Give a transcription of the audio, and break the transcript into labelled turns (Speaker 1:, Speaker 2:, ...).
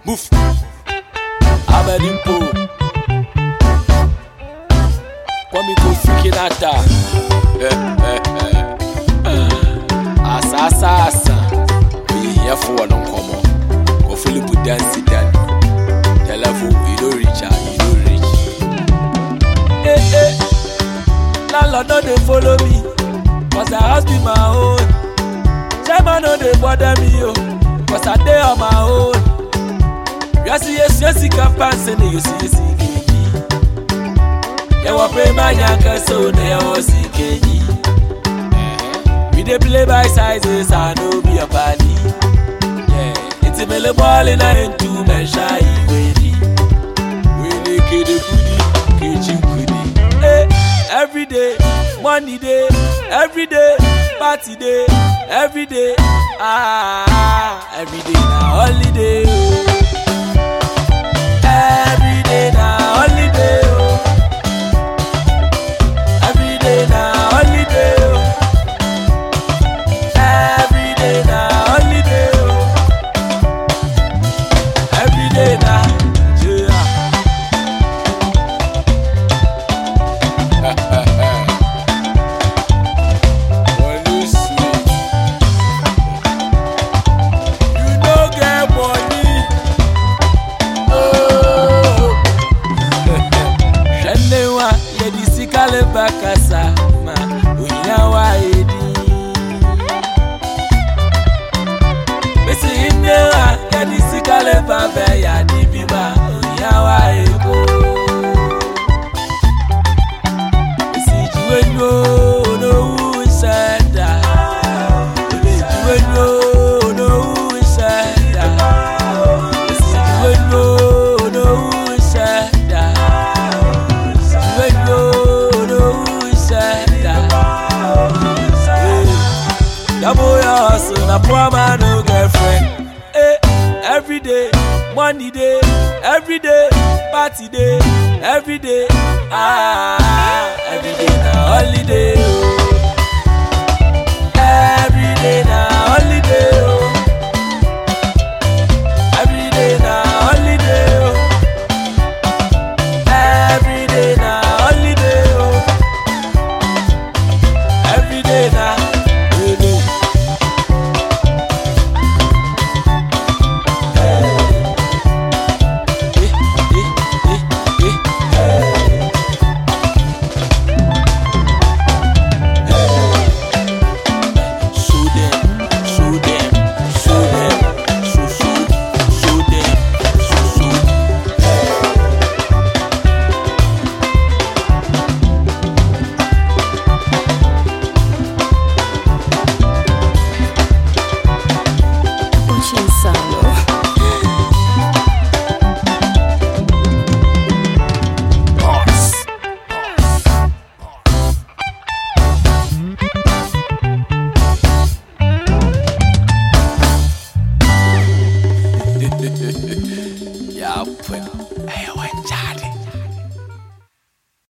Speaker 1: Boof. Abedimpo. Kwame Kofi Kinata. Asasa asa. Oyehiyafo wɔ no nkɔmmɔ. Kɔ Philip Dansi Dan. Telephone, you don't reach out, you don't reach. Eh, eh. Landlord no dey follow me. Cause the house be my own. Chairman no dey bother me o. Cause I dey on my own. Yasi yesi yesi kapanse ne yosi yesi keji. Yẹwọ pé má yàn kẹsàn ó ní ẹwọ sí kejì. We dey play by sizes, I no be a party. Ìtì mi lè bọ́ọ̀lì náà ń tu mẹ́ṣá ìwé ni. Wele kede kudi, keji kudi. Hey, every day, money day, every day, party day, every day. Ah, every day na holiday. Oh. Every day na holiday. Oh. Every day na holiday. Oh. Every day na holiday. Oh. Every day na yeah. Money sweet. You no get money. Oh. Hwɛne wa yɛde sika leba kasa ma ohia wa edi. Bisi ine wa yɛde sika leba bɛ yadi bi ma ohia wa eko. Bisi jiwe nyo onowu nsɛda. Bisi jiwe nyo onowu nsɛda. Bisi jiwe nyo onowu nsɛda. When you know who said that Double your hustle, na poor man no girlfriend hey, Every day, money day, every day, party day, every day Ah, every day na holiday oh. Every day na holiday oh.